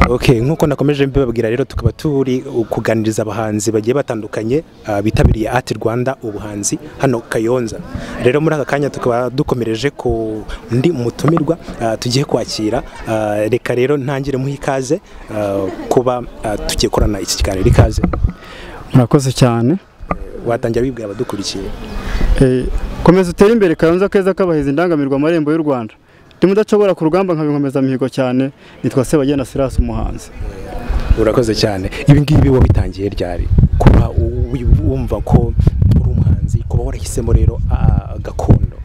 ok nk'uko nakomeje mbibabwira rero tukaba turi kuganiriza abahanzi bagiye batandukanye ah, bitabiriye ati rwanda ubuhanzi hano kayonza rero muri aka kanya tukaba dukomereje ku ndi mutumirwa ah, tugiye kwakira Ah, reka rero ntangire muha ikaze ah, kuba ah, tugiye korana iki kiganiro ikaze murakoze cyane watangira wibwira abadukurikiye Eh, komeza utere imbere kayonza keza kabahizi indangamirwa amarembo y'u rwanda ndi mudacobora ku rugamba nkaba inkomezamihigo cyane nitwa sebagenda sirasi umuhanzi urakoze cyane ibi ngibi wabitangiye ryari kuba u- wi- wumva ko uri umuhanzi kuba warahisemo rero ah, gakondo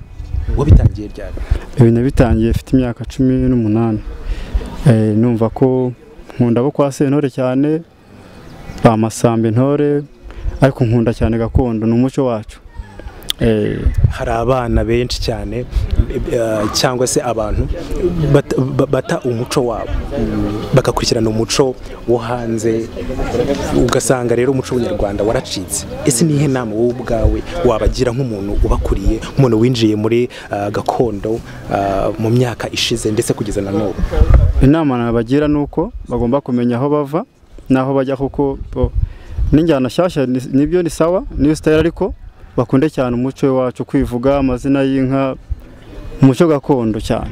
wabitangiye ryari ibi nabitangiye mfite imyaka cumi n'umunani Eh, numva ko nkunda abo kwa sentore cyane ba masambe intore ariko nkunda cyane gakondo ni umuco wacu Eh, hari abana benshi cyane eh, cyangwa se abantu bat- ba- bata umuco wabo bagakurikirana umuco wo hanze ugasanga rero umuco w'ubunyarwanda waracitse ese ni ihe nama wowe ubwawe wabagira nk'umuntu ubakuriye umuntu winjiye muri ah, gakondo ah, mu myaka ishize ndetse kugeza na n'ubu inama nabagira ni uko bagomba kumenya aho bava n'aho bajya kuko bo- n'injyana nshyashya ni- nibyo ni sawa niyo sitayire ariko bakunde cyane umuco wacu kwivuga amazina y'inka umuco gakondo cyane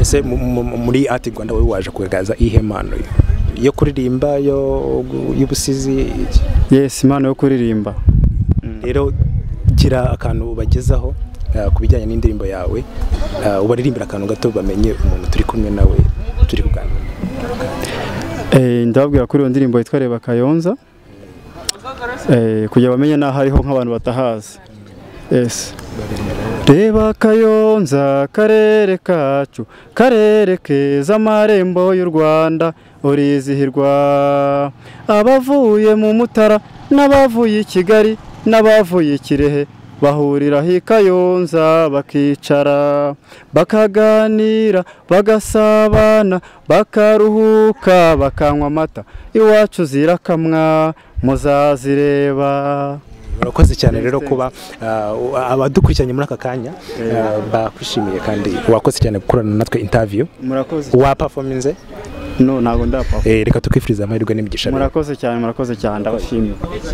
ese mu- mu- mu- muri ati rwanda wowe waje kugaragaza iyihe mpano yo? yo kuririmba yo- y'ubusizi iki? yesi impano yo kuririmba rero gira akantu ubagezaho eh, ku bijyanye n'indirimbo yawe eh, ubaririmbira akantu gato bamenye umuntu turi kumwe nawe turi kuganira Eh, ndababwira kuri iyo ndirimbo yitwa reba kayonza Eh, kugira bamenye n'aho ariho nk'abantu batahazi Yes. reba kayonza karere kacu karere keza amarembo y'u rwanda urizihirwa abavuye mu mutara n'abavuye i kigali n'abavuye i kirehe bahuriraho i kayonza bakicara bakaganira bagasabana bakaruhuka bakanywa amata iwacu zirakamwa muzazireba urakoze cyane rero kuba eh, abadukurikiranye muri aka kanya eh, bakwishimiye kandi wakoze cyane gukorana natwe interview murakoze wapafominze no ntabwo ndapfa eh, reka tukwifuriza amahirwe n'imigisha myiza. murakoze cyane murakoze cyane ndabashimiye